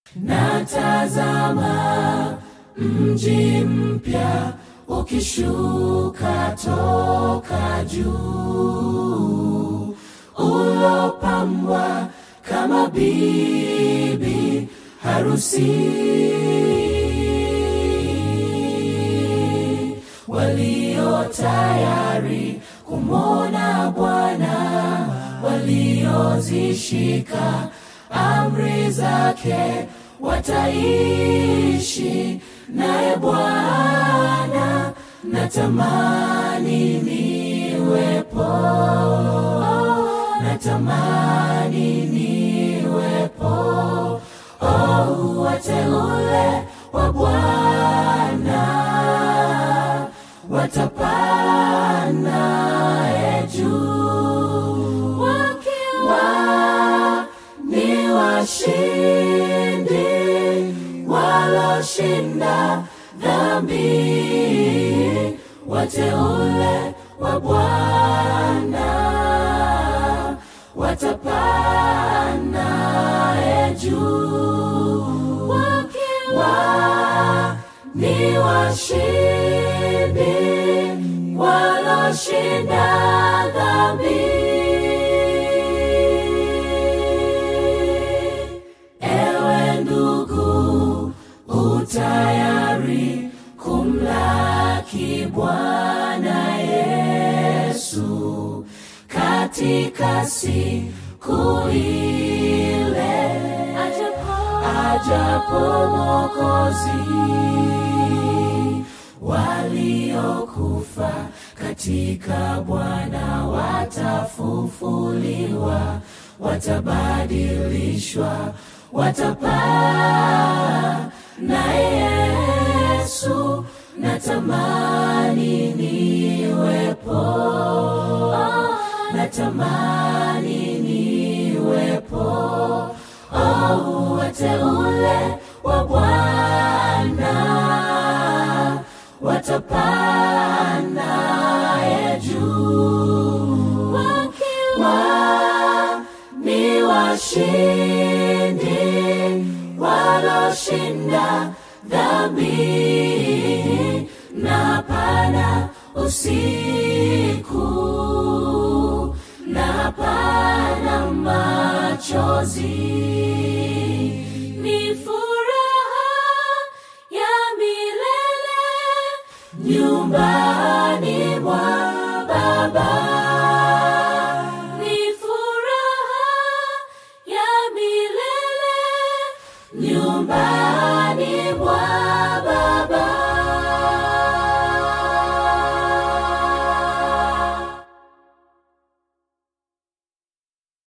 Natazama mji mpya ukishuka toka juu, ulopambwa kama bibi harusi, walio tayari kumwona Bwana, waliozishika amri zake wataishi naye Bwana. Natamani niwepo, natamani niwepo, oh, wateule wa Bwana watapanda juu wakiwa ni washindi waloshinda dhambi, wateule wa Bwana watapanda juu wakiwa ni washindi waloshinda dhambi. Ewe ndugu, utayari kumlaki Bwana Yesu katika siku ile ajapo Mwokozi. Waliokufa katika Bwana watafufuliwa, watabadilishwa, watapaa na Yesu. Natamani niwepo, natamani niwepo, oh, wateule wa Bwana watapanda juu wakiwa ni washindi waloshinda dhambi na pana usiku na pana machozi ni furaha ya milele nyumbani mwa Baba. Ni furaha ya milele nyumbani mwa